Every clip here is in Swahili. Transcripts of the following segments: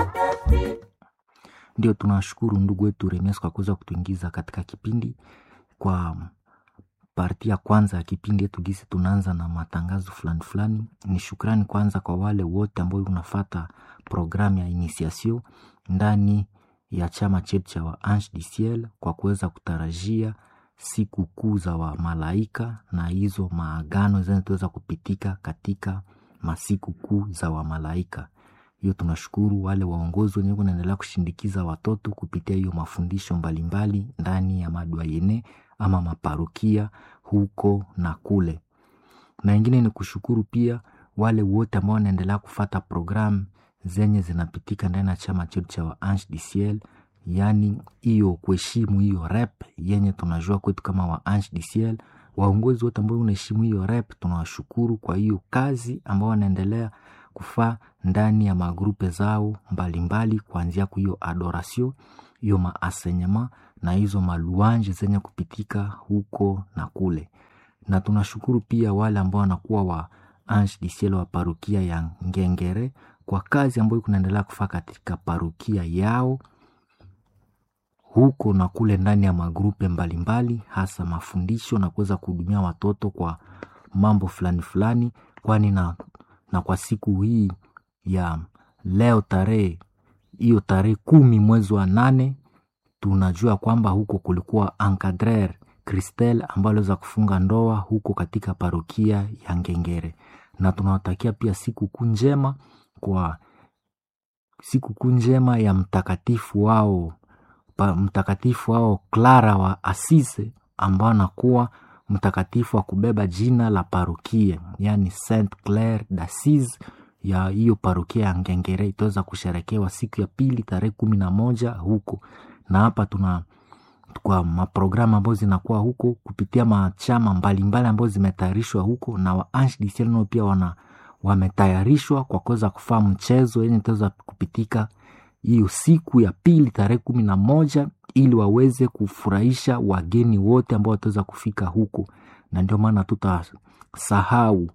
Ndio tunashukuru ndugu wetu Remes kwa kuweza kutuingiza katika kipindi kwa parti ya kwanza ya kipindi yetu gisi tunaanza na matangazo fulani fulani. Ni shukrani kwanza kwa wale wote ambao unafata programu ya initiation ndani ya chama chetu cha wa Ange du Ciel kwa kuweza kutarajia siku kuu za wa malaika na hizo maagano zinazoweza kupitika katika masiku kuu za wa malaika. Hiyo tunashukuru wale waongozi wenyewe wanaendelea kushindikiza watoto kupitia hiyo mafundisho mbalimbali ndani ya madwayene ama maparokia huko na kule. Na ingine ni kushukuru pia wale wote ambao wanaendelea kufata programu zenye zinapitika ndani ya chama chetu cha wa Ange du Ciel, yaani hiyo kuheshimu hiyo rep yenye tunajua kwetu kama wa Ange du Ciel. Waongozi wote ambao unaheshimu hiyo rep, tunawashukuru kwa hiyo kazi ambao wanaendelea kufaa ndani ya magrupe zao mbalimbali, kuanzia kwa hiyo adoration, hiyo maasenyema na hizo maluanje zenye kupitika huko na kule. Na tunashukuru pia wale ambao wanakuwa wa Ange du Ciel wa parokia ya Ngengere kwa kazi ambayo kunaendelea kufaa katika parokia yao huko na kule ndani ya magrupe mbalimbali, hasa mafundisho na kuweza kuhudumia watoto kwa mambo fulani fulani, kwani na, na kwa siku hii ya leo tarehe hiyo tarehe kumi mwezi wa nane tunajua kwamba huko kulikuwa encadrer Christelle ambayo aliweza kufunga ndoa huko katika parokia ya Ngengere, na tunawatakia pia siku kuu njema kwa siku kuu njema ya mtakatifu wao pa, mtakatifu wao Clara wa Assise ambao anakuwa mtakatifu wa kubeba jina la parokia, yani Saint Claire d'Assise ya hiyo parokia ya Ngengere itaweza kusherekewa siku ya pili tarehe kumi na moja huko na hapa tuna kwa maprogramu ambayo zinakuwa huko kupitia machama mbalimbali ambayo zimetayarishwa huko na wa Ange du Ciel nao pia wana wametayarishwa kwa kuweza kufaa mchezo yenye itaweza kupitika hiyo siku ya pili tarehe kumi na moja ili waweze kufurahisha wageni wote ambao wataweza kufika huko, na ndio maana tutasahau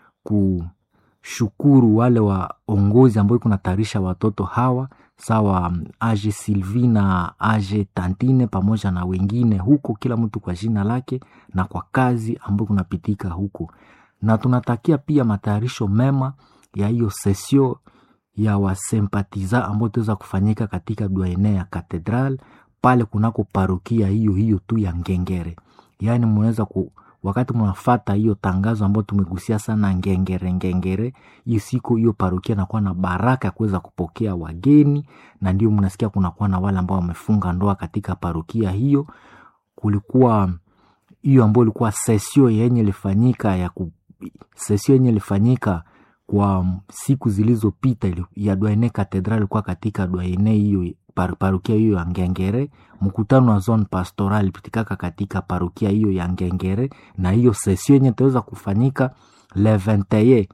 kushukuru wale waongozi ambao kunatayarisha watoto hawa sawa Age Sylvie na Age Tantine pamoja na wengine huko, kila mtu kwa jina lake na kwa kazi ambayo kunapitika huko, na tunatakia pia matayarisho mema ya hiyo sesio ya wasempatiza ambao itaweza kufanyika katika duaene ya katedral pale kunako parokia hiyo hiyo tu ya Ngengere. Yaani mnaweza ku wakati mnafata hiyo tangazo ambayo tumegusia sana Ngengere Ngengere, hiyo siku hiyo parokia inakuwa na baraka ya kuweza kupokea wageni, na ndio mnasikia kunakuwa na wale ambao wamefunga ndoa katika parokia hiyo. Kulikuwa hiyo ambayo ilikuwa sesio yenye ilifanyika ya ku, sesio yenye ilifanyika kwa siku zilizopita ya Dwaene Katedral ilikuwa katika Dwaene hiyo par, parukia hiyo ya Ngengere. Mkutano wa zone pastoral pitikaka katika parukia hiyo ya Ngengere, na hiyo sesio yenye itaweza kufanyika le 21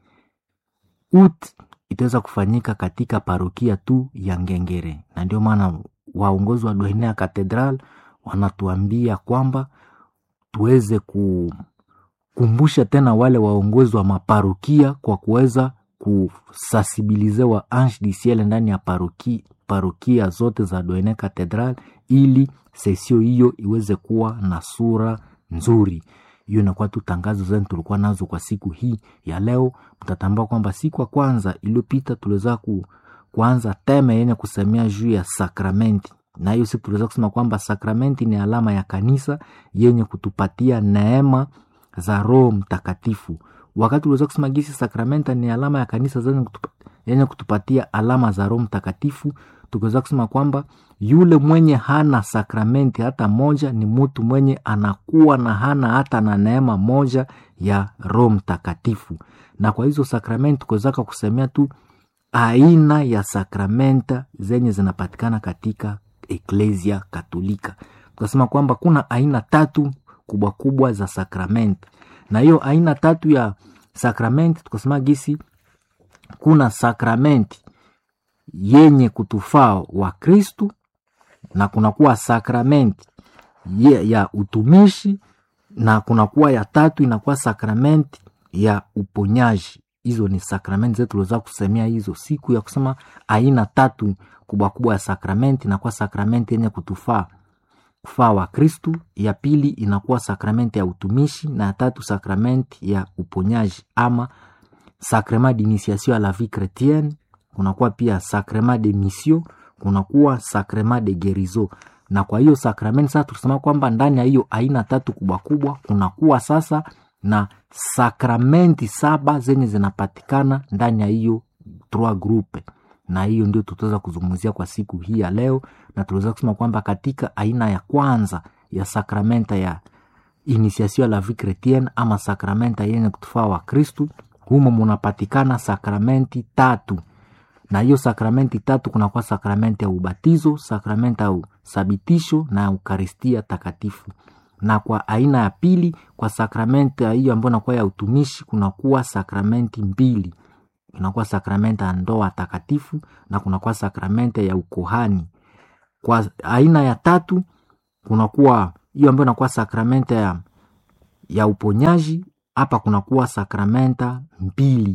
out itaweza kufanyika katika parukia tu ya Ngengere, na ndio maana waongozi wa Dwaene ya Katedral wanatuambia kwamba tuweze ku kumbusha tena wale waongozi wa maparokia kwa kuweza kusasibilize wa Ange du Ciel ndani ya parokia, parokia zote za Doene Katedral ili sesio hiyo iweze kuwa na sura nzuri. Hiyo inakuwa tu tangazo zenu tulikuwa nazo kwa siku hii ya leo. Mtatambua kwamba siku ya kwanza iliyopita tuliweza ku, kuanza teme yenye kusemea juu ya sakramenti na hiyo siku tuliweza kusema kwamba sakramenti ni alama ya kanisa yenye kutupatia neema za Roho Mtakatifu. Wakati uliweza kusema gisi sakramenta ni alama ya kanisa yenye kutupatia alama za Roho Mtakatifu, tukiweza kusema kwamba yule mwenye hana sakramenti hata moja ni mtu mwenye anakuwa na hana hata na neema moja ya Roho Mtakatifu. Na kwa hizo sakramenti tukiwezaka kusemea tu aina ya sakramenta zenye zinapatikana katika Eklesia Katolika, tukasema kwamba kuna aina tatu kubwa kubwa za sakramenti, na hiyo aina tatu ya sakramenti tukasema gisi kuna sakramenti yenye kutufaa wa Kristu na kunakuwa sakramenti ye, ya utumishi na kunakuwa ya tatu inakuwa sakramenti ya uponyaji hizo ni sakramenti zetu tuliweza kusemea hizo siku ya kusema aina tatu kubwa kubwa ya sakramenti inakuwa sakramenti yenye kutufaa kufaa wa kristu ya pili inakuwa sakramenti ya utumishi na ya tatu sakramenti ya uponyaji ama sacrement d'initiation à la vie chrétienne kunakuwa pia sacrement de mission kunakuwa sacrement de guérison na kwa hiyo sakramenti sasa tulisema kwamba ndani ya hiyo aina tatu kubwa kubwa kunakuwa sasa na sakramenti saba zenye zinapatikana ndani ya hiyo trois groupe na hiyo ndio tutaweza kuzungumzia kwa siku hii ya leo na tuliweza kusema kwamba katika aina ya kwanza ya sakramenta ya initiation la vie chrétienne ama sakramenta yenye kutufaa wa kristu humo munapatikana sakramenti tatu na hiyo sakramenti tatu kunakuwa sakramenti ya ubatizo sakramenti ya usabitisho na eukaristia takatifu na kwa aina ya pili kwa sakramenti ya hiyo ambayo inakuwa ya utumishi kunakuwa sakramenti mbili kunakuwa sakramenti ya ndoa takatifu na kunakuwa sakramenti ya ukohani kwa aina ya tatu kunakuwa hiyo ambayo inakuwa sakramenti ya, ya uponyaji hapa kunakuwa sakramenta mbili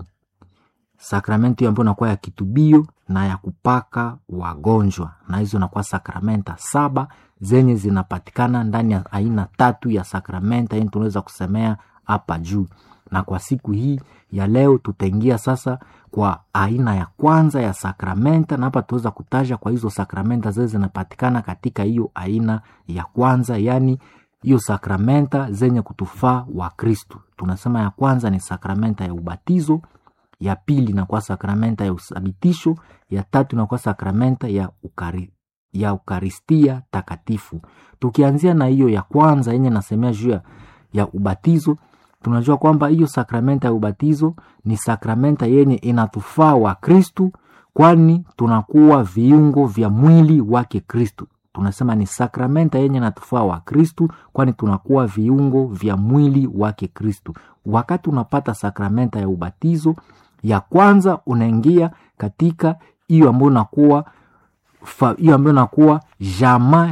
sakramenti hiyo ambayo inakuwa ya kitubio na ya kupaka wagonjwa na hizo inakuwa sakramenta saba zenye zinapatikana ndani ya aina tatu ya sakramenta yenye tunaweza kusemea hapa juu na kwa siku hii ya leo tutaingia sasa kwa aina ya kwanza ya sakramenta na hapa tutaweza kutaja kwa hizo sakramenta zile zinapatikana katika hiyo aina ya kwanza yaani hiyo sakramenta zenye kutufaa wa kristu tunasema ya kwanza ni sakramenta ya ubatizo ya pili inakuwa sakramenta ya usabitisho ya tatu inakuwa sakramenta ya ukari, ya ukaristia takatifu tukianzia na hiyo ya kwanza yenye nasemea juu ya, ya ubatizo tunajua kwamba hiyo sakramenta ya ubatizo ni sakramenta yenye inatufaa wa kristu kwani tunakuwa viungo vya mwili wake kristu tunasema ni sakramenta yenye natufaa wa kristu kwani tunakuwa viungo vya mwili wake kristu wakati unapata sakramenta ya ubatizo ya kwanza unaingia katika hiyo ambayo nakuwa hiyo ambayo nakuwa jamaa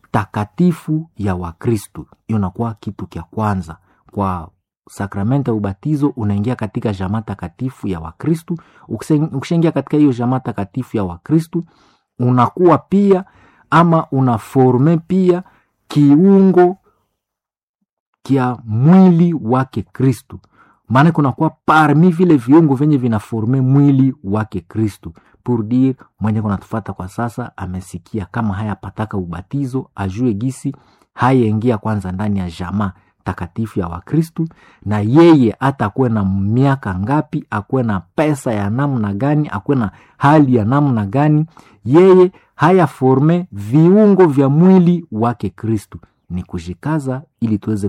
takatifu ya wakristu hiyo nakuwa kitu kya kwanza kwa sakramenta ya ubatizo unaingia katika jamaa takatifu ya wakristu ukishaingia katika hiyo jamaa takatifu ya wakristu unakuwa pia ama unaforme pia kiungo kya mwili wake kristu maana kunakuwa parmi vile viungo vyenye vinaforme mwili wake kristu pour dire mwenye kunatufata kwa sasa amesikia kama hayapataka ubatizo ajue gisi hayaingia kwanza ndani ya jamaa takatifu ya wakristu na yeye hata akuwe na miaka ngapi akuwe na pesa ya namna gani akuwe na hali ya namna gani yeye haya forme viungo vya mwili wake kristu ni kujikaza ili tuweze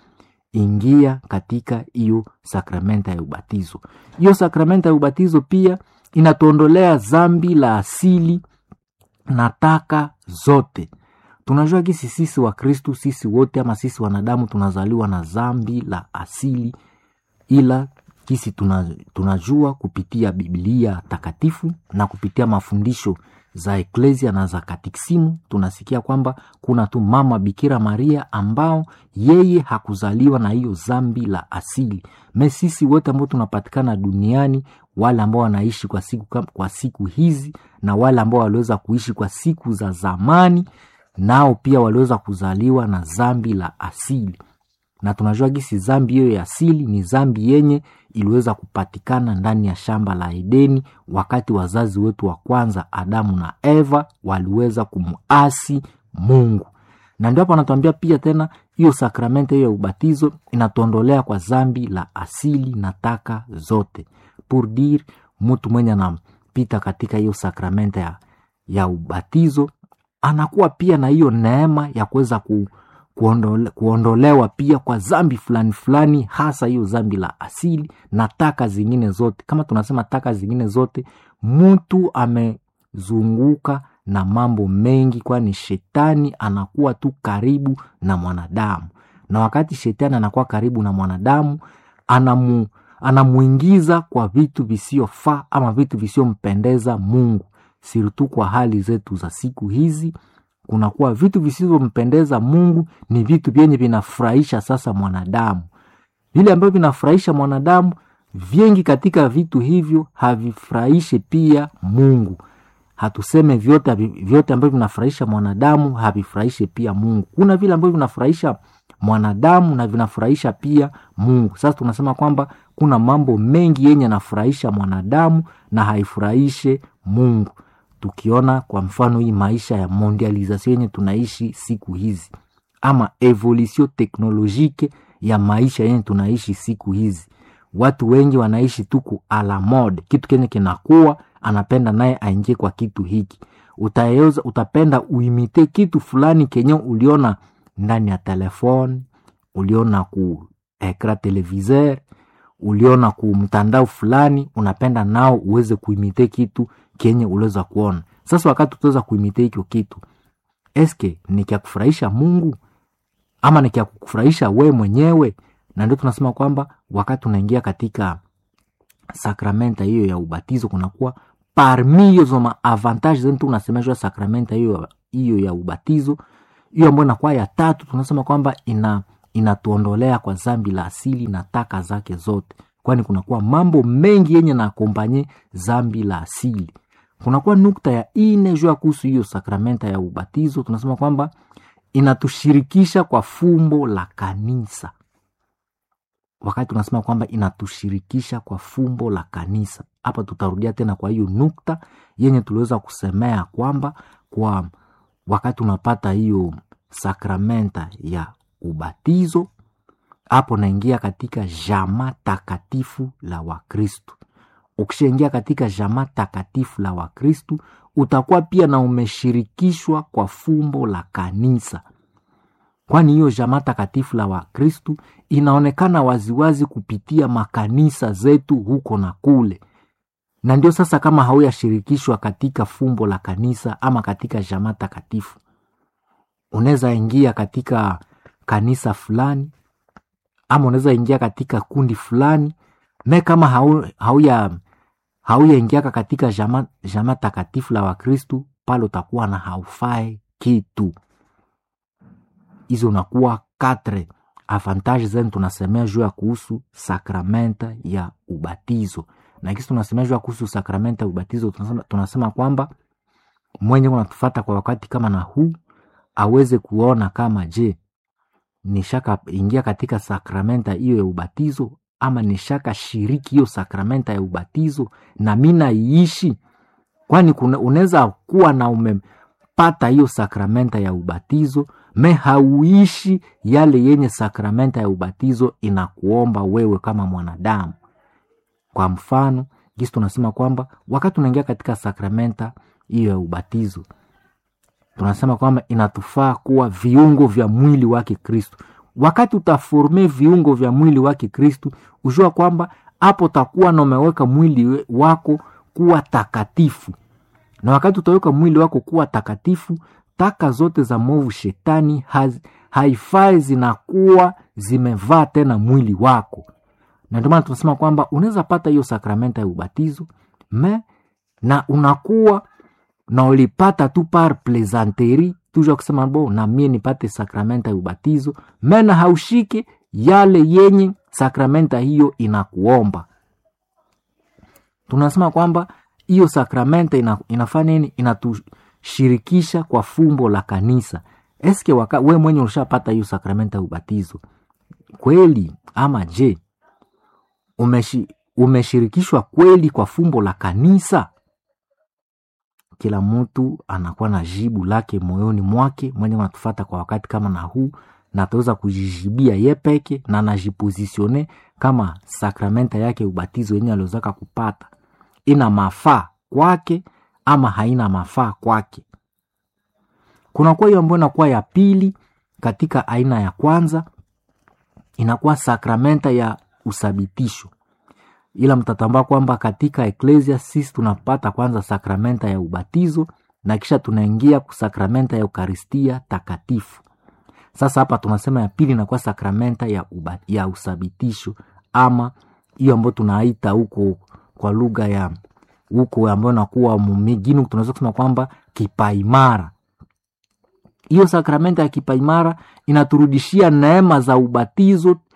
kuingia katika hiyo sakramenta ya ubatizo hiyo sakramenta ya ubatizo pia inatuondolea zambi la asili na taka zote tunajua kisi sisi wa kristu sisi wote ama sisi wanadamu tunazaliwa na zambi la asili ila kisi tunajua kupitia biblia takatifu na kupitia mafundisho za eklesia na za katikisimu tunasikia kwamba kuna tu mama bikira maria ambao yeye hakuzaliwa na hiyo zambi la asili me sisi wote ambao tunapatikana duniani wale ambao wanaishi kwa siku, kwa siku hizi na wale ambao waliweza kuishi kwa siku za zamani nao pia waliweza kuzaliwa na zambi la asili na tunajua gisi zambi hiyo ya asili ni zambi yenye iliweza kupatikana ndani ya shamba la edeni wakati wazazi wetu wa kwanza adamu na eva waliweza kumuasi mungu na ndio hapo anatuambia pia tena hiyo sakramenti hiyo ya ubatizo inatuondolea kwa zambi la asili na taka zote pour dire mtu mwenye anampita katika hiyo sakramenti ya, ya ubatizo anakuwa pia na hiyo neema ya kuweza ku, kuondole, kuondolewa pia kwa zambi fulani fulani hasa hiyo zambi la asili na taka zingine zote kama tunasema taka zingine zote mtu amezunguka na mambo mengi kwani shetani anakuwa tu karibu na mwanadamu na wakati shetani anakuwa karibu na mwanadamu anamu, anamuingiza kwa vitu visiofaa ama vitu visiompendeza mungu sirtu kwa hali zetu za siku hizi kunakuwa vitu visivyompendeza mungu ni vitu vyenye vinafurahisha sasa mwanadamu vile ambavyo vinafurahisha mwanadamu vingi katika vitu hivyo havifurahishe pia mungu hatuseme vyote havi- vyote ambavyo vinafurahisha mwanadamu havifurahishe pia mungu kuna vile ambavyo vinafurahisha mwanadamu na vinafurahisha pia mungu sasa tunasema kwamba kuna mambo mengi yenye yanafurahisha mwanadamu na haifurahishe mungu tukiona kwa mfano hii maisha ya mondialisation yenye tunaishi siku hizi ama evolution teknologike ya maisha yenye tunaishi siku hizi watu wengi wanaishi tuku ala mode kitu kenye kinakuwa anapenda naye aingie kwa kitu hiki utaeza utapenda uimite kitu fulani kenye uliona ndani ya telefone uliona ku ekra televiseur uliona ku mtandao fulani unapenda nao uweze kuimite kitu kenye uliweza kuona sasa wakati utaweza kuimite hicho kitu eske ni kya kufurahisha mungu ama ni kya kufurahisha we mwenyewe na ndio tunasema kwamba wakati unaingia katika sakramenta hiyo ya ubatizo kunakuwa parmi hizo maavantage zenu tu unasemeshwa sakramenta hiyo hiyo ya ubatizo hiyo ambayo inakuwa ya tatu tunasema kwamba ina inatuondolea kwa zambi la asili na taka zake zote kwani kunakuwa mambo mengi yenye na akompanye zambi la asili kunakuwa nukta ya ine juu ya kuhusu hiyo sakramenta ya ubatizo tunasema kwamba inatushirikisha kwa fumbo la kanisa wakati tunasema kwamba inatushirikisha kwa fumbo la kanisa hapa tutarudia tena kwa hiyo nukta yenye tuliweza kusemea kwamba kwa wakati unapata hiyo sakramenta ya ubatizo hapo naingia katika jama takatifu la wakristu ukishaingia katika jama takatifu la wakristu utakuwa pia na umeshirikishwa kwa fumbo la kanisa kwani hiyo jamaa takatifu la wakristu inaonekana waziwazi kupitia makanisa zetu huko na kule na ndio sasa kama hauyashirikishwa katika fumbo la kanisa ama katika jamaa takatifu unaweza ingia katika kanisa fulani ama unaweza ingia katika kundi fulani me kama hau- hauya hauyaingiaka katika jamaa jama takatifu la wakristu pale utakuwa na haufae kitu hizo unakuwa katre avantage zenu tunasemea juu ya kuhusu sakramenta ya ubatizo na kisi tunasemea juu ya kuhusu sakramenta ya ubatizo tunasema, tunasema kwamba mwenye unatufata kwa wakati kama na huu aweze kuona kama je nishaka ingia katika sakramenta hiyo ya ubatizo ama nishaka shiriki hiyo sakramenta ya ubatizo na mi naiishi kwani kuna- unaweza kuwa na umepata hiyo sakramenta ya ubatizo me hauishi yale yenye sakramenta ya ubatizo inakuomba wewe kama mwanadamu kwa mfano gisi tunasema kwamba wakati unaingia katika sakramenta hiyo ya ubatizo tunasema kwamba inatufaa kuwa viungo vya mwili wake kristu wakati utaforme viungo vya mwili wake kristu ujua kwamba hapo utakuwa na umeweka mwili we- wako kuwa takatifu na wakati utaweka mwili wako kuwa takatifu taka zote za mwovu shetani haz- haifai zinakuwa zimevaa tena mwili wako na ndio maana tunasema kwamba unaweza pata hiyo sakramenta ya ubatizo me na unakuwa na ulipata tu par plaisanterie tuja kusema bo na mie nipate sakramenta ya ubatizo mena haushike yale yenye sakramenta hiyo inakuomba tunasema kwamba hiyo sakramenta ina, inafanya nini inatushirikisha kwa fumbo la kanisa eske waka, we mwenye ushapata hiyo sakramenta ya ubatizo kweli ama je umeshi, umeshirikishwa kweli kwa fumbo la kanisa kila mtu anakuwa na jibu lake moyoni mwake mwenye unatufata kwa wakati kama na huu na ataweza kujijibia ye peke na anajipozisione kama sakramenta yake ubatizo yenye aliozaka kupata ina mafaa kwake ama haina mafaa kwake kunakuwa hiyo ambayo inakuwa ya pili katika aina ya kwanza inakuwa sakramenta ya usabitisho ila mtatambua kwamba katika eklesia sisi tunapata kwanza sakramenta ya ubatizo na kisha tunaingia kusakramenta ya eukaristia takatifu sasa hapa tunasema ya pili inakuwa sakramenta ya, uba, ya usabitisho ama hiyo ambayo tunaita huko kwa lugha ya huko ambayo nakuwa mumigini tunaweza kusema kwamba kipaimara hiyo sakramenta ya kipaimara inaturudishia neema za ubatizo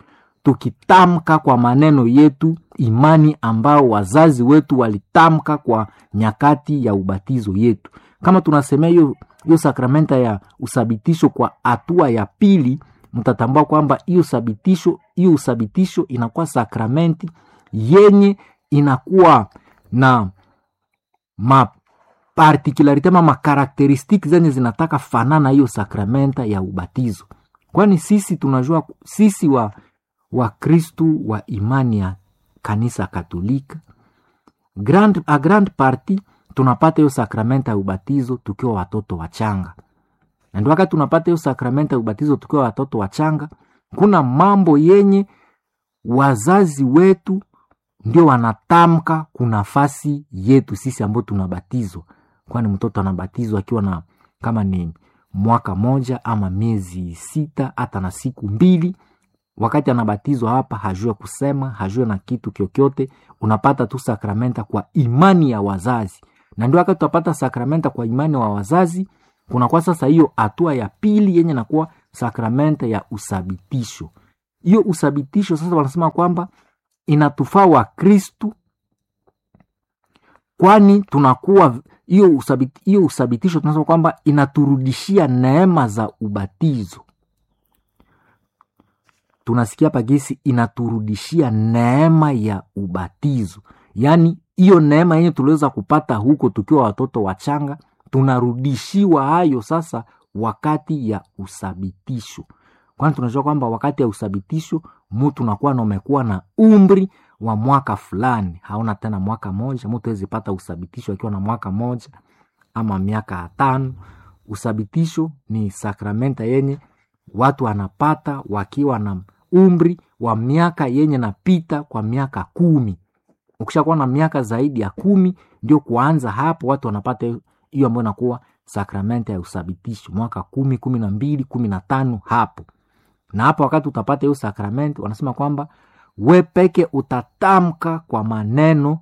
tukitamka kwa maneno yetu imani ambao wazazi wetu walitamka kwa nyakati ya ubatizo yetu kama tunasemea hiyo hiyo sakramenta ya usabitisho kwa hatua ya pili mtatambua kwamba hiyo sabitisho hiyo usabitisho inakuwa sakramenti yenye inakuwa na mapartikularite ama makarakteristiki zenye zinataka fanana hiyo sakramenta ya ubatizo kwani sisi tunajua sisi wa wakristu wa imani ya kanisa katolika grand, a grand party tunapata hiyo sakramenta ya ubatizo tukiwa watoto wachanga na ndio wakati tunapata hiyo sakramenta ya ubatizo tukiwa watoto wachanga kuna mambo yenye wazazi wetu ndio wanatamka kunafasi yetu sisi ambao tunabatizwa kwani mtoto anabatizwa akiwa na kama ni mwaka moja ama miezi sita hata na siku mbili wakati anabatizwa hapa hajue kusema hajue na kitu kyokyote unapata tu sakramenta kwa imani ya wazazi na ndio wakati utapata sakramenta kwa imani wa wazazi kunakuwa sasa hiyo hatua ya pili yenye nakuwa sakramenta ya usabitisho hiyo usabitisho sasa wanasema kwamba inatufaa wa kristu kwani tunakuwa hiyo usabit, hiyo usabitisho tunasema kwamba inaturudishia neema za ubatizo tunasikia pagisi inaturudishia neema ya ubatizo yaani hiyo neema yenye tuliweza kupata huko tukiwa watoto wachanga tunarudishiwa hayo sasa wakati ya usabitisho kwani tunajua kwamba wakati ya usabitisho mutu nakuwa na umekuwa na umri wa mwaka fulani hauna tena mwaka moja mtu awezi pata usabitisho akiwa na mwaka moja ama miaka tano usabitisho ni sakramenta yenye watu wanapata wakiwa na umri wa miaka yenye napita kwa miaka kumi ukishakuwa na miaka zaidi ya kumi ndio kuanza hapo watu wanapata hiyo ambayo inakuwa sakramenta ya usabitisho mwaka kumi kumi na mbili kumi na tano hapo na hapo wakati utapata hiyo sakramenti wanasema kwamba we peke utatamka kwa maneno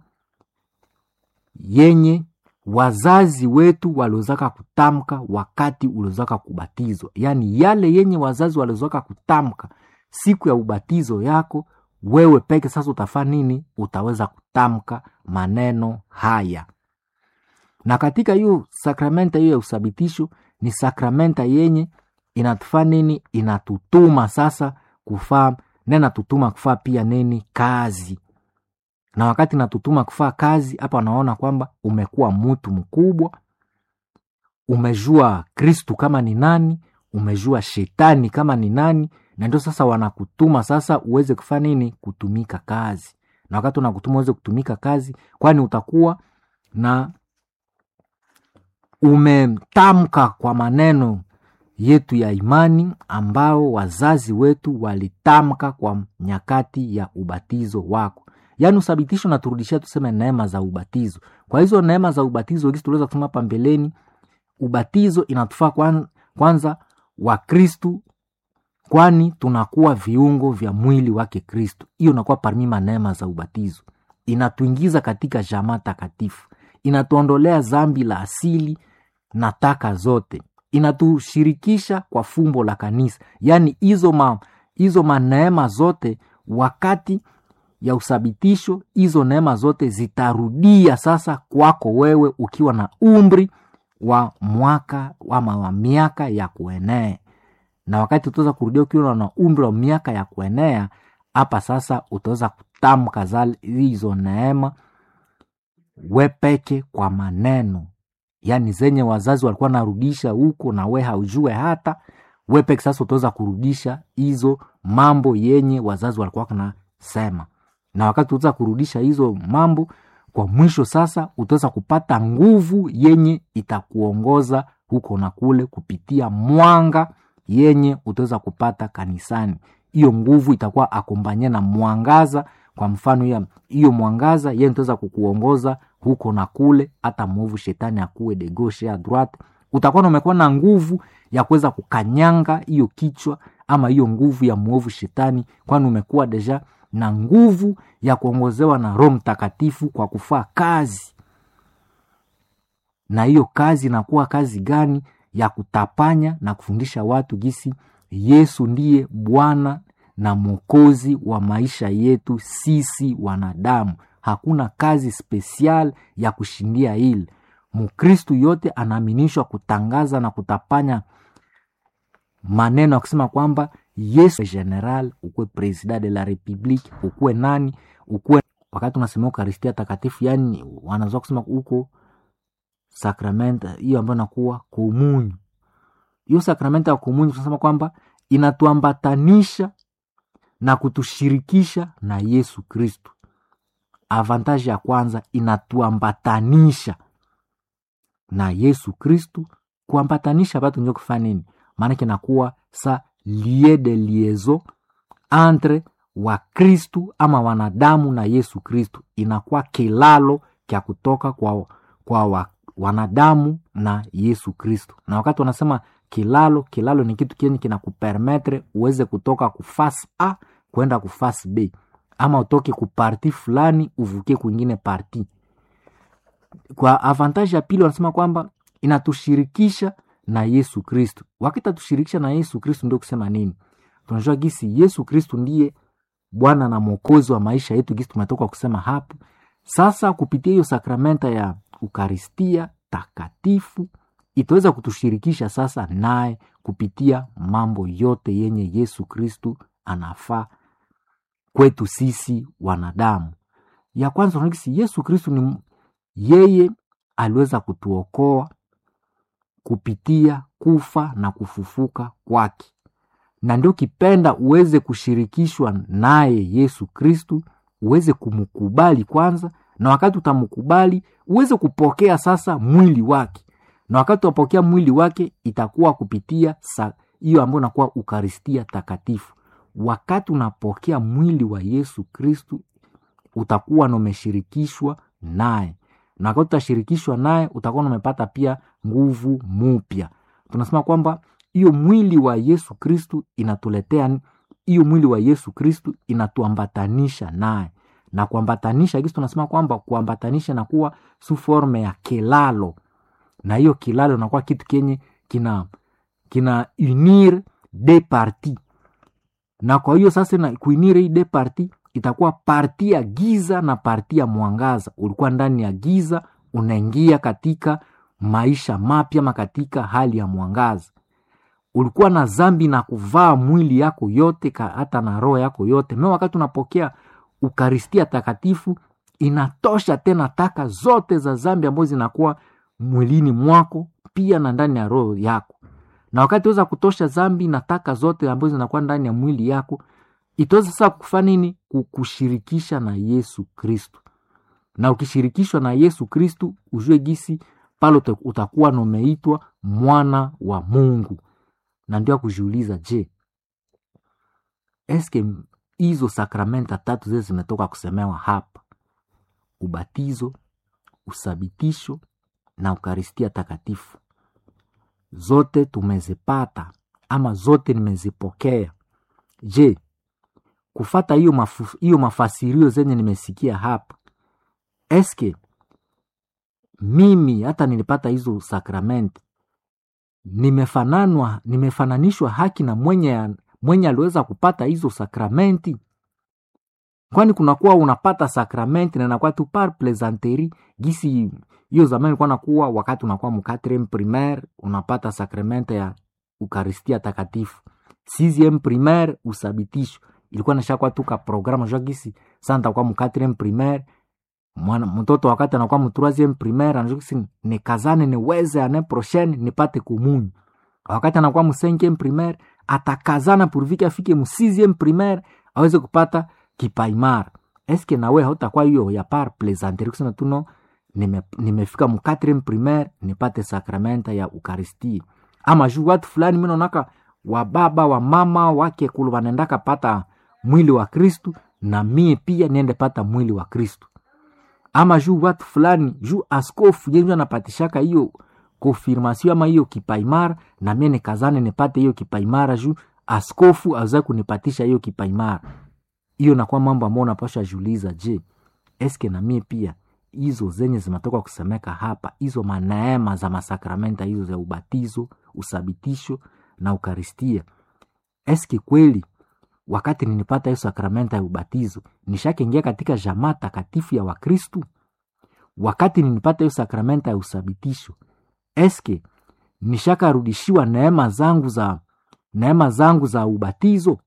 yenye wazazi wetu waliozaka kutamka wakati uliozaka kubatizwa yaani yale yenye wazazi waliozaka kutamka siku ya ubatizo yako wewe peke sasa utafaa nini utaweza kutamka maneno haya na katika hiyo sakramenta hiyo ya usabitisho ni sakramenta yenye inatufaa nini inatutuma sasa kufaa na inatutuma kufaa pia nini kazi na wakati natutuma kufaa kazi hapa wanaona kwamba umekuwa mtu mkubwa umejua kristu kama ni nani umejua shetani kama ni nani na ndio sasa wanakutuma sasa uweze kufaa nini kutumika kazi na wakati unakutuma uweze kutumika kazi kwani utakuwa na umetamka kwa maneno yetu ya imani ambao wazazi wetu walitamka kwa nyakati ya ubatizo wako yaani uthabitisho naturudishia tuseme neema za ubatizo kwa hizo neema za ubatizo gisi tuliweza kusema hapa mbeleni ubatizo inatufaa kwan, kwanza wa kristu kwani tunakuwa viungo vya mwili wake kristu hiyo inakuwa parmima neema za ubatizo inatuingiza katika jamaa takatifu inatuondolea zambi la asili na taka zote inatushirikisha kwa fumbo la kanisa yaani hizo ma, hizo maneema zote wakati ya usabitisho hizo neema zote zitarudia sasa kwako wewe ukiwa na umri wa mwaka ama wa miaka ya kuenea na wakati utaweza kurudia ukiwa na umri wa miaka ya kuenea hapa sasa utaweza kutamka hizo neema wepeke kwa maneno yaani zenye wazazi walikuwa narudisha huko na we haujue hata wepeke sasa utaweza kurudisha hizo mambo yenye wazazi walikuwa nasema na wakati utaweza kurudisha hizo mambo kwa mwisho sasa utaweza kupata nguvu yenye itakuongoza huko na kule kupitia mwanga yenye utaweza kupata kanisani hiyo nguvu itakuwa akombanye na mwangaza kwa mfano hiyo mwangaza yenye utaweza kukuongoza huko na kule hata mwovu shetani akuwe de gauche a droite utakuwa na umekuwa na nguvu ya kuweza kukanyanga hiyo kichwa ama hiyo nguvu ya mwovu shetani kwani umekuwa deja na nguvu ya kuongozewa na roho mtakatifu kwa kufaa kazi na hiyo kazi inakuwa kazi gani ya kutapanya na kufundisha watu gisi yesu ndiye bwana na mwokozi wa maisha yetu sisi wanadamu. Hakuna kazi spesial ya kushindia hili. Mkristu yote anaaminishwa kutangaza na kutapanya maneno ya kusema kwamba Yesu general, ukuwe president de la republique, ukuwe nani, ukuwe wakati unasemea ukaristia takatifu, yani wanazoa kusema huko sakramenta hiyo ambayo nakuwa komunyu. Hiyo sakramenta ya komunyu tunasema kwamba inatuambatanisha na kutushirikisha na Yesu Kristu. Avantaji ya kwanza inatuambatanisha na Yesu Kristu. Kuambatanisha batu njo kufanya nini? Maanake nakuwa sa lie de liezo entre wa Kristu ama wanadamu na Yesu Kristu, inakuwa kilalo kya kutoka kwa, kwa wa, wanadamu na Yesu Kristu. Na wakati wanasema kilalo, kilalo ni kitu kenye kinakupermetre uweze kutoka kufasi A kwenda kufasi B, ama utoke kuparti fulani uvukie kwingine parti. Kwa avantaji ya pili wanasema kwamba inatushirikisha na Yesu Kristu. Wakati atushirikisha na Yesu Kristu ndio kusema nini? Tunajua gisi Yesu Kristu ndiye Bwana na Mwokozi wa maisha yetu, gisi tumetoka kusema hapo. Sasa kupitia hiyo sakramenta ya Ukaristia takatifu itaweza kutushirikisha sasa naye kupitia mambo yote yenye Yesu Kristu anafaa kwetu sisi wanadamu. Ya kwanza unagisi Yesu Kristu ni yeye aliweza kutuokoa kupitia kufa na kufufuka kwake, na ndio kipenda uweze kushirikishwa naye Yesu Kristu, uweze kumkubali kwanza, na wakati utamkubali uweze kupokea sasa mwili wake, na wakati utapokea mwili wake itakuwa kupitia hiyo ambayo inakuwa Ukaristia takatifu. Wakati unapokea mwili wa Yesu Kristu utakuwa na umeshirikishwa naye na wakati utashirikishwa naye utakuwa umepata pia nguvu mupya. Tunasema kwamba hiyo mwili wa Yesu Kristu inatuletea hiyo mwili wa Yesu Kristu inatuambatanisha naye, na kuambatanisha kisi tunasema kwamba kuambatanisha nakuwa su forme ya kilalo, na hiyo kilalo nakuwa kitu kenye kina kina unir de parti, na kwa hiyo sasa na kuinire hii de parti itakuwa parti ya giza na parti ya mwangaza. Ulikuwa ndani ya giza, unaingia katika maisha mapya ma katika hali ya mwangaza. Ulikuwa na zambi na kuvaa mwili yako yote ka, hata na roho yako yote me. Wakati unapokea Ukaristia takatifu, inatosha tena taka zote za zambi ambazo zinakuwa mwilini mwako pia na ndani ya roho yako, na wakati weza kutosha zambi na taka zote ambazo zinakuwa ndani ya mwili yako itaweza sasa kufanya nini? Kukushirikisha na Yesu Kristu. Na ukishirikishwa na Yesu Kristu, ujue gisi pale utakuwa nomeitwa mwana wa Mungu. Na ndio kujiuliza, je, eske hizo sakramenta tatu zile zimetoka kusemewa hapa, ubatizo, usabitisho na ukaristia takatifu, zote tumezipata ama zote nimezipokea? Je, kufata hiyo mafu, hiyo mafasirio zenye nimesikia hapa, eske mimi hata nilipata hizo sakramenti nimefananwa nimefananishwa haki na mwenye mwenye aliweza kupata hizo sakramenti? Kwani kunakuwa unapata sakramenti na inakuwa tu par plaisanterie gisi hiyo zamani ilikuwa nakuwa wakati unakuwa mkatrem primaire unapata sakramenta ya Ukaristia takatifu, sixieme primaire usabitisho ilikuwa nashakwa tuka programa jua gisi sasa nitakuwa mu 4 primaire mwana mtoto wakati anakuwa mu 3 primaire anajua gisi nikazane niweze ane prochaine nipate komunyu. Wakati anakuwa mu 5 primaire atakazana purvike afike mu 6 primaire aweze kupata kipaimara. Eske nawe hautakuwa hiyo ya par plaisanterie kusema tu no nime, nimefika mu 4 primaire nipate sakramenta ya Ukaristia ama juu watu fulani mimi naonaka wa baba wa mama wake kulu wanaendaka pata mwili wa Kristu na mie pia niende pata mwili wa Kristu, ama juu watu fulani juu askofu yenju anapatishaka hiyo konfirmasio ama hiyo kipaimara, na mie nikazane nipate hiyo kipaimara juu askofu aweza kunipatisha hiyo kipaimara. Hiyo nakuwa mambo ambayo unapasha juliza, je, eske na mie pia hizo zenye zimetoka kusemeka hapa, hizo maneema za masakramenta hizo za ubatizo, usabitisho na ukaristia, eske kweli wakati ninipata hiyo sakramenta ya ubatizo nishakiingia katika jamaa takatifu ya wakristu wakati ninipata hiyo sakramenta ya usabitisho eske nishakarudishiwa neema zangu za neema zangu za ubatizo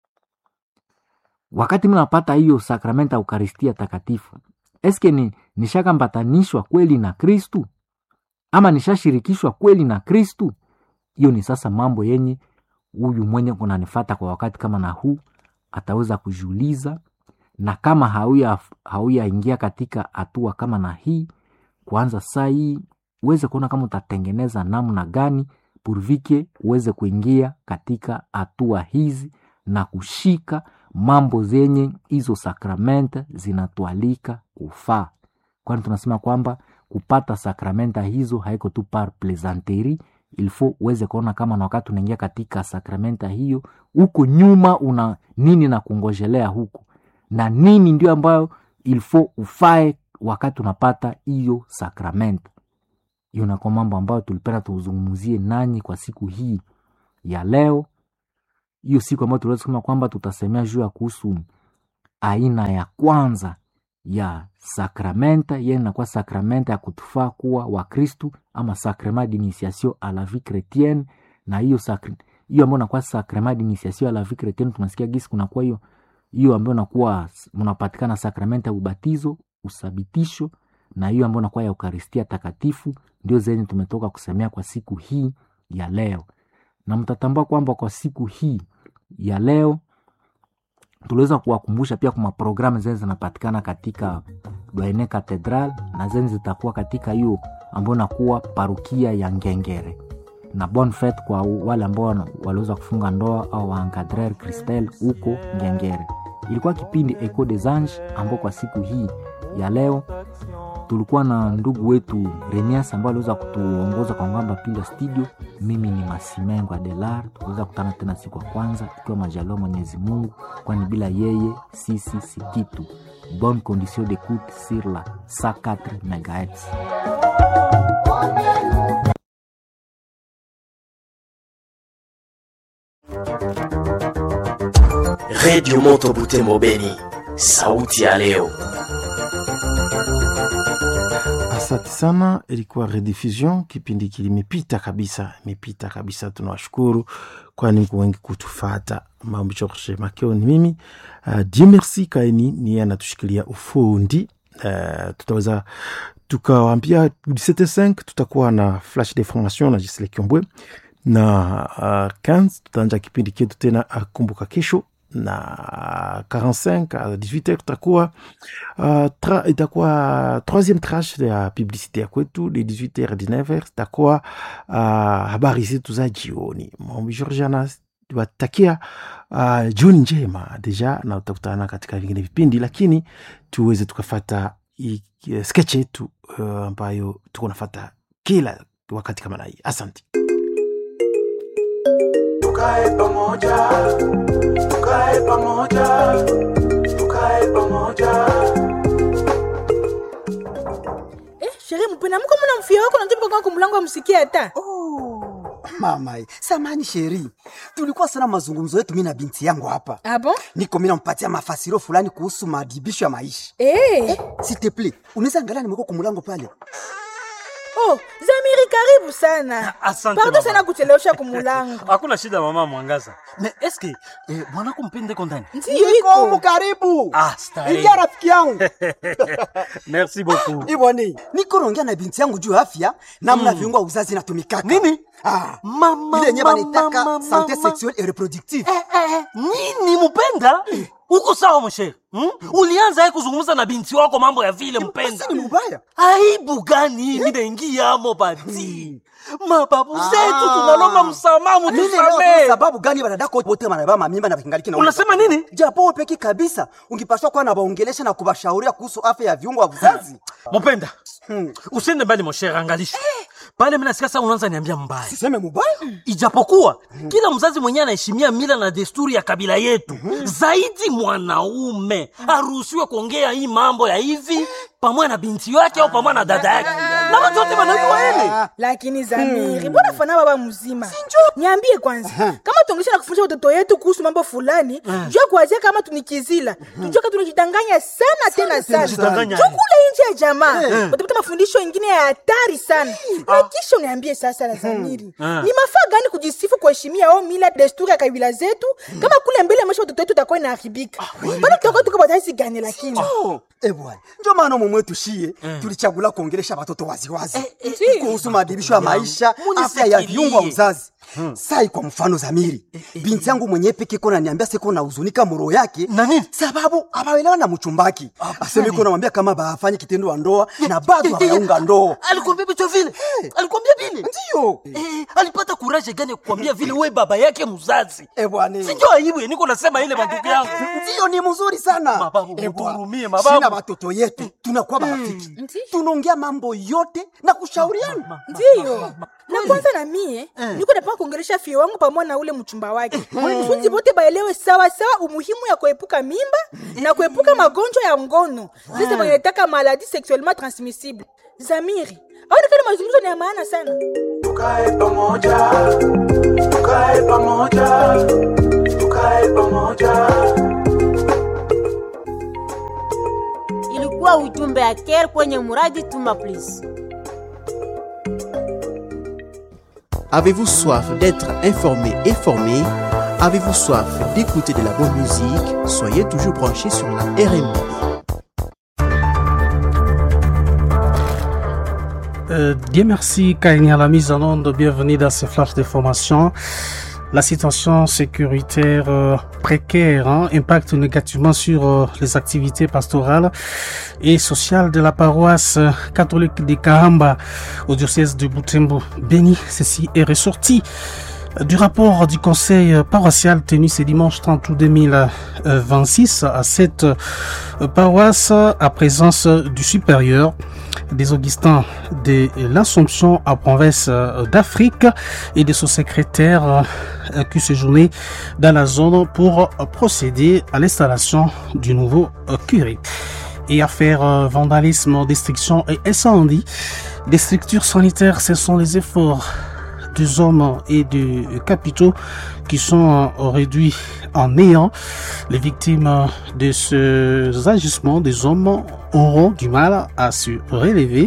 wakati minapata hiyo sakramenta ya ukaristia takatifu eske ni nishakambatanishwa kweli na kristu ama nishashirikishwa kweli na kristu hiyo ni sasa mambo yenye huyu mwenye kunanifata kwa wakati kama na huu ataweza kujiuliza na kama hauya hauyaingia katika hatua kama na hii kuanza saa hii uweze kuona kama utatengeneza namna gani purvike uweze kuingia katika hatua hizi na kushika mambo zenye hizo sakramenta zinatualika kufaa kwani tunasema kwamba kupata sakramenta hizo haiko tu par plaisanterie ilfo uweze kuona kama na wakati unaingia katika sakramenta hiyo huko nyuma una nini na kungojelea huku na nini ndio ambayo ilfo ufae wakati unapata hiyo sakramenta hiyo nakuwa mambo ambayo tulipenda tuzungumzie nanyi kwa siku hii ya leo hiyo siku ambayo tuliweza kusema kwamba tutasemea juu ya kuhusu aina ya kwanza ya sakramenta yeye inakuwa sakramenta ya kutufaa kuwa wakristu ama sacrement d'initiation à la vie chrétienne na hiyo sakri- hiyo ambayo inakuwa sacrement d'initiation à la vie chrétienne tunasikia gisi kunakuwa hiyo hiyo ambayo inakuwa mnapatikana sakramenta ya ubatizo usabitisho na hiyo ambayo inakuwa ya eukaristia takatifu ndio zenye tumetoka kusemea kwa siku hii ya leo na mtatambua kwamba kwa siku hii ya leo tuliweza kuwakumbusha pia kuma programu zenye zinapatikana katika Doene Cathedral na zenye zitakuwa katika hiyo ambayo nakuwa parukia ya Ngengere na bon fete kwa wale ambao wana- waliweza kufunga ndoa au waencadrer Christel huko Ngengere. Ilikuwa kipindi Echo des Anges ambao kwa siku hii ya leo tulikuwa na ndugu wetu Renias ambao aliweza kutuongoza kwa ngamba pinda studio. Mimi ni Masimengo Adelar, tuliweza kutana tena siku ya kwanza ikiwa majaliwa Mwenyezi Mungu, kwani bila yeye sisi si kitu. Bonne condition d'écoute sur la 104 MHz. redio moto butembo beni sauti ya leo Asante sana, ilikuwa rediffusion. Kipindi kilimepita kabisa, imepita kabisa. Tunawashukuru kwani mko wengi kutufata. Mambo George Makeo ni mimi. Uh, Dieu merci kaeni niye anatushikilia ufundi. Uh, tutaweza tukawaambia 17h05 tutakuwa na flash d'information na Gisele Kiombwe na uh, 15 tutaanja kipindi chetu tena akumbuka kesho na 45 à 18h tutakuwa uh, tra, itakuwa troisième tranche ya publicité ya kwetu de 18h à 19h itakuwa uh, habari zetu za jioni. Mombi Georgiana watakia uh, jioni njema deja, na utakutana katika vingine vipindi, lakini tuweze tukafata i- i- sketch yetu uh, ambayo tuko nafata kila wakati kama na hii. Asante. tukae pamoja, tukae pamoja, tukae pamoja. Eh, sherehe mpena mko mna mfia wako na tupo kwa mlango amsikia hata. Oh, mama, samani sheri, tulikuwa sana mazungumzo yetu mimi na binti yangu hapa. Ah bon? Niko mimi nampatia mafasiro fulani kuhusu madibisho ya maisha. Eh. S'il te plaît, unaweza angalia nimekuwa kwa mlango pale. Oh, Zamiri karibu sana. Asante, Pardon mama. sana kuchelewesha kumulango. hakuna shida mama mwangaza me eske eh, mwanako mpende kondani Ndiyo Niko humu iko. karibu. Ah, starehe. Ingia rafiki yangu. merci beaucoup Iboni, niko naongea na binti yangu juu ya afya namna viungo vya uzazi inatumikaka. Nini? Ah, Mama, ile yenyewe mama, wanaitaka mama, santé mama. sexuelle et reproductive. eh, eh, nini mpenda uko sawa mshere hmm? ulianza ye kuzungumza na binti wako mambo ya vile mpenda Basi ni mbaya. aibu gani minaingiamo bati mababu Ah. zetu tunalomba msamaha Mimi leo mutusamee sababu gani wanadako wote wanabeba mamimba na vingaliki na unasema nini japo wewe peki kabisa ungipaswa kuwa na waongelesha na kubashauria kuhusu afya ya viungo vya uzazi. mupenda Hmm. usiende mbali moshere angalisha pale minasikia saa unaanza niambia mbaya Siseme mubaya? ijapokuwa kila mzazi mwenyewe anaheshimia mila na desturi ya kabila yetu zaidi mwanaume aruhusiwe kuongea hii mambo ya hivi pamoja na binti yake au pamoja na dada yake na watu wote wanajua ele lakini zamiri mbona fana baba mzima niambie kwanza kama tuongesha na kufundisha watoto yetu kuhusu mambo fulani jua kuwazia kama tunikizila tujua ka tunajidanganya sana tena sana tunajidanganya. jua kule nje ya jamaa utapata mafundisho ingine ya hatari sana na kisha uniambie sasa la zamiri ni mafaa gani kujisifu kuheshimia au mila desturi ya kabila zetu kama kule mbele maisha watoto yetu utakuwa inaharibika bado tutakuwa tuko batazi gani lakini Eh bwana, ndio maana mumwe tushie tulichagula kuongelesha watoto waziwazi eh. kuhusu maadibisho ya maisha, afya ya viungo wa uzazi. Sai kwa mfano Zamiri, binti yangu mwenyewe peke kona niambia siko na huzunika muro yake Na nini? sababu abaelewa na mchumbaki. Aseme iko namwambia kama bafanye kitendo wa ndoa na bado hawaunga ndoa. alikwambia vitu vile alikwambia vile Ndio. Eh, alipata kuraje gani ya kukwambia vile we baba yake mzazi Eh bwana. sinjo aibu ya niko nasema ile mandugu yangu Ndio ni mzuri sana. Mababu, Eh, bwana. mutuhurumie, mababu. Sina watoto yetu tunakuwa marafiki. Tunaongea mambo yote na kushauriana. ndiyo na kwanza na mie niko napanga kuongelesha fie wangu pamoja na ule mchumba wake funzi bote baelewe sawa sawa umuhimu ya kuepuka mimba na kuepuka magonjwa ya ngono sasa wanataka maladi sexuellement transmissible zamiri aonekana mazungumzo ni ya maana sana tukae pamoja tukae pamoja tukae pamoja ilikuwa ujumbe ya care kwenye muradi tuma please Avez-vous soif d'être informé et formé Avez-vous soif d'écouter de la bonne musique Soyez toujours branchés sur la RMB. Euh, Dieu merci, Kanye à la mise en onde. Bienvenue dans ce flash de formation. La situation sécuritaire euh, précaire hein, impacte négativement sur euh, les activités pastorales et sociales de la paroisse euh, catholique de Kahamba au diocèse de Butembo. Béni, ceci est ressorti du rapport du conseil euh, paroissial tenu ce dimanche 30 août 2026 à cette euh, paroisse à présence du supérieur des Augustins de l'Assomption à province euh, d'Afrique et de son secrétaire euh, qui séjournait dans la zone pour euh, procéder à l'installation du nouveau euh, curé. Et affaire euh, vandalisme, destruction et incendie des structures sanitaires, ce sont les efforts des hommes et des capitaux qui sont euh, réduits en néant. Les victimes euh, de ces agissements des hommes auront du mal à se relever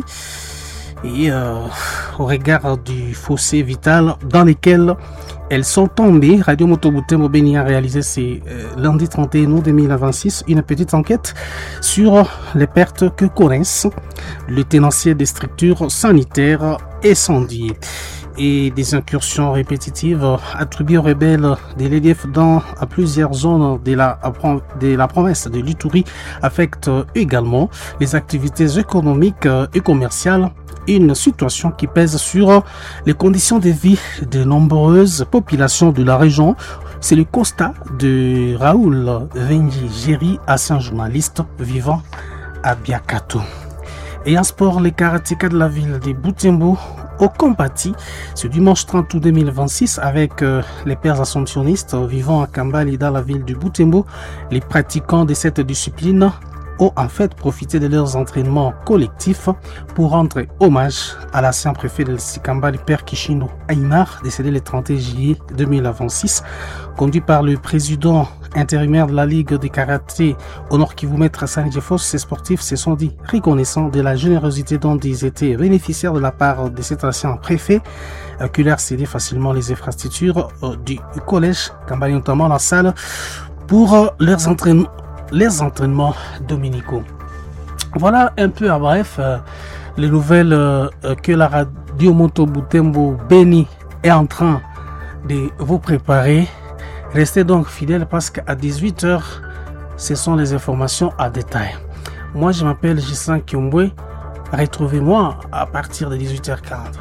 et euh, au regard du fossé vital dans lequel elles sont tombées. Radio Motobutembo Béni a réalisé c'est lundi 31 août 2026 une petite enquête sur les pertes que connaissent le tenancier des structures sanitaires incendiées et des incursions répétitives attribuées aux rebelles de l'EDF dans à plusieurs zones de la, de la province de l'Itourie affectent également les activités économiques et commerciales une situation qui pèse sur les conditions de vie de nombreuses populations de la région. C'est le constat de Raoul Vengi Géry, ancien journaliste vivant à Biakato. Et en sport, les karatékas de la ville de Butembo au Compati ce dimanche 30 août 2026 avec euh, les pères assomptionnistes vivant à Kambali dans la ville de Butembo. Les pratiquants de cette discipline ont en fait profité de leurs entraînements collectifs pour rendre hommage à l'ancien préfet de Sikambali, Père Kishino Aymar, décédé le 31 juillet 2026, conduit par le président intérimaire de la Ligue de karaté au Nord Kivu, Maître Hassan Jeffos, ces sportifs se sont dit reconnaissants de la générosité dont ils étaient bénéficiaires de la part de cet ancien préfet, euh, qui leur cédait facilement les infrastructures euh, du collège, Kambali notamment la salle, pour euh, leurs entraînements les entraînements dominicaux. Voilà un peu à bref euh, les nouvelles euh, que la radio Moto Butembo Beni est en train de vous préparer. Restez donc fidèles parce qu'à 18h, ce sont les informations à détail. Moi, je m'appelle Gissan Kiombwe. Retrouvez-moi à partir de 18h40.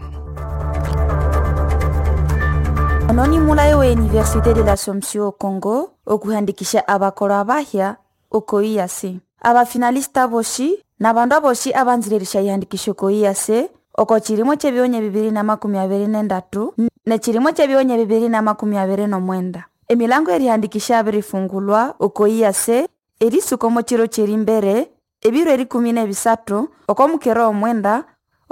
ononi mulayo wa universite de l'assomption congo okuhandikisha abakolo abahya okoiyase abafinalista boshi na bandu aboshi abanziririsha ihandikisho okoiyase oko chilimo chebionya bibiri na makumi abiri nendatu ne chilimo chebionya bibiri na makumi abiri nomwenda emilango erihandikisha abirifungulwa okoiyase erisuka omo chiro cheri mbere ebiro erikumi nebisatu oko mukero omwenda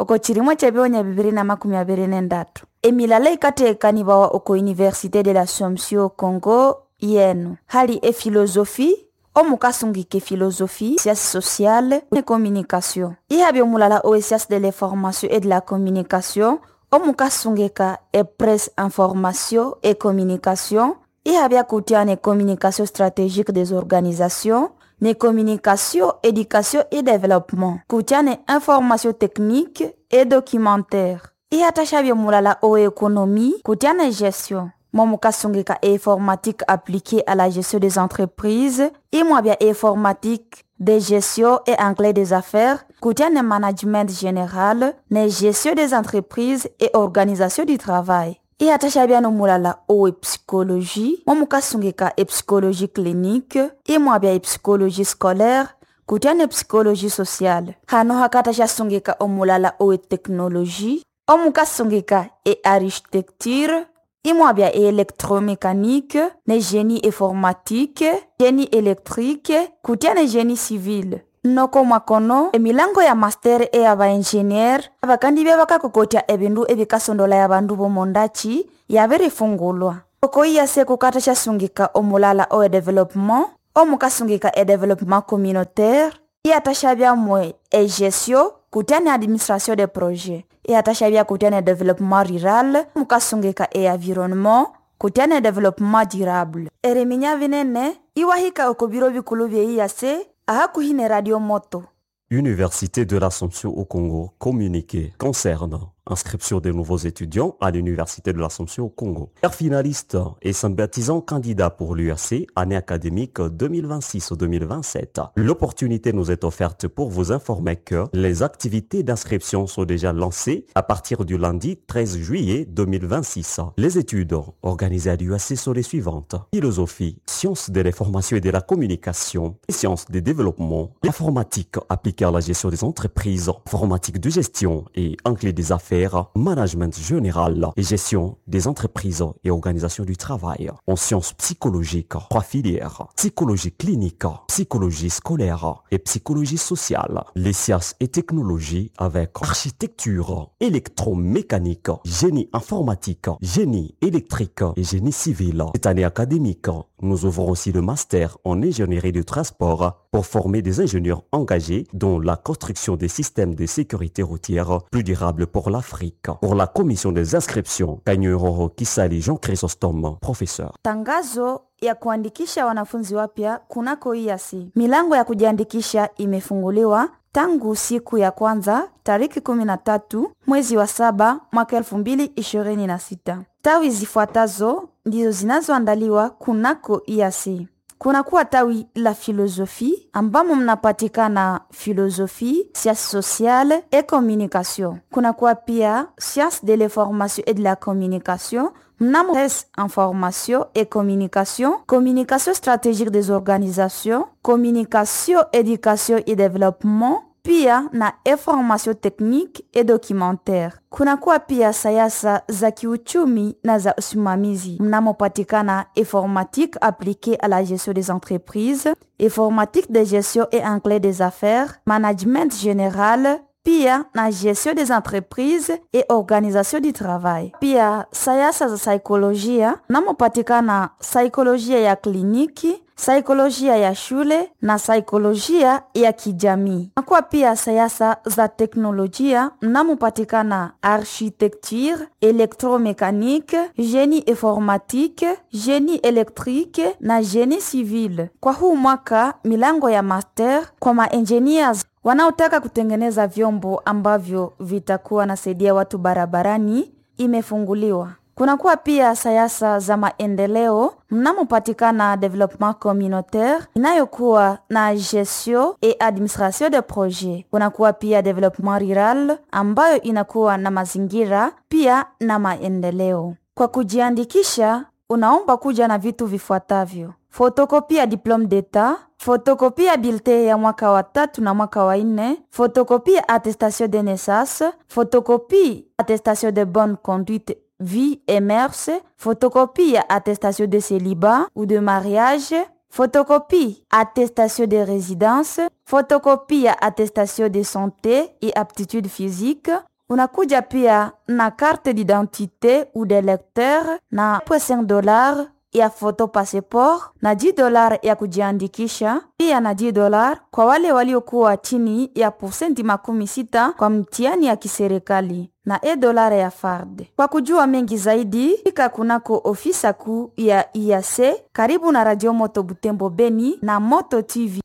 oko chirimwe chebionya bibiri na makumi abiri nendatu emilala ikateekanibawa oko université de l'assomption congo yenu hali efilosofi omukasungika efilosofi science sociale ne communication ihabi omulala owe science de l'information et de la communication omukasungika epresse information et communication ihabi akutia ne communication stratégique des organisations ne communication éducation et développement kutia ne information technique et documentaire ihatashabia mulala owe économie kutia ne gestion momukasungika informatique appliquée à la gestion des entreprises imwabia informatique de gestion et anglais des affaires kutia ne management général ne gestion des entreprises et organisation du travail ihatashabia no mulala owe psychologie momukasungika epsychologie clinique imwabia epsychologie scolaire kutia ne psychologie sociale hano hakatasha omulala owe technologie omukasungika e architecture imwabia e électromécanique ne génie informatique génie électrique kutia ne génie civil noko mwakono emilango ya master e ya baingenier abakandi bia bakakokotya ebindu ebikasondola ya bandu bomondachi yabirifungulwa oko iyase kukata syasungika omulala o e-developement omukasungika e-developement communautaire iyatashabyamwe e-gestion kutia ne administration de projet iyatashabya kutia ne développement rural mukasungika e-environnement kutia ne développement durable eriminya binene iwahika oko biro bikulu byeiyase ahakuhi ne radio moto Université de l'Assomption au Congo, communiqué concernant inscription des nouveaux étudiants à l'Université de l'Assomption au Congo. Père finaliste et sympathisant candidat pour l'URC, année académique 2026-2027. L'opportunité nous est offerte pour vous informer que les activités d'inscription sont déjà lancées à partir du lundi 13 juillet 2026. Les études organisées à l'URC sont les suivantes. Philosophie, sciences de l'information et de la communication, et sciences des développements, l'informatique appliquée à la gestion des entreprises, informatique de gestion et anglais des affaires, management général et gestion des entreprises et organisation du travail. En sciences psychologiques, trois filières, psychologie clinique, psychologie scolaire et psychologie sociale. Les sciences et technologies avec architecture, électromécanique, génie informatique, génie électrique et génie civil. Cette année académique, nous ouvrons aussi le master en ingénierie du transport pour former des ingénieurs engagés dans la construction des systèmes de sécurité routière plus durables pour l'Afrique. Pour la commission des inscriptions, Kanyuroro Kisali Jean Chrysostome, professeur. tangazo ya kuandikisha wanafunzi wapya kunako iasi milango ya kujiandikisha imefunguliwa tangu siku ya kwanza tariki 13 mwezi wa saba mwaka 2026 tawi zifuatazo ndizo zinazoandaliwa kunako iasi kunakuwa tawi la filosofi ambamo mnapatikana filosofi science sociale et communication kunakuwa pia science de l'information et de la communication mnamo presse information et communication communication stratégique des organisations communication éducation et développement pia na information technique et documentaire kunakuwa pia sayasa za kiuchumi na za usimamizi mnamopatikana informatique appliquée à la gestion des entreprises informatique de gestion et anglais des affaires management général pia na gestion des entreprises et organisation du travail pia sayasa za saikolojia namopatikana saikolojia ya kliniki saikolojia ya shule na saikolojia ya kijamii nakuwa pia sayasa za teknolojia mnamopatikana architecture électromécanique génie informatique génie électrique na génie civil kwa huu mwaka milango ya master kwa maengineers wanaotaka kutengeneza vyombo ambavyo vitakuwa nasaidia watu barabarani imefunguliwa kunakuwa pia sayasa za maendeleo mnamopatikana development communautaire inayokuwa na gestion et administration de projet kunakuwa pia development rural ambayo inakuwa na mazingira pia na maendeleo kwa kujiandikisha unaomba kuja na vitu vifuatavyo fotokopia diplome d'etat fotokopia bilte ya mwaka wa tatu na mwaka wa nne fotokopia attestation de naissance fotokopie attestation de bonne conduite vie et mœurs photocopie attestation de célibat ou de mariage photocopie attestation de résidence photocopie attestation de santé et aptitude physique unakuja pia na carte d'identité ou de lecteur na 5 dollars ya foto passeport na 10 dolar ya kujiandikisha, pia na 10 dolar kwa wale waliokuwa chini ya posenti makumi sita kwa mtihani ya kiserikali na e dolara ya FARD. Kwa kujua mengi zaidi, fika kunako ofisa kuu ya IAC karibu na Radio Moto Butembo Beni na Moto TV.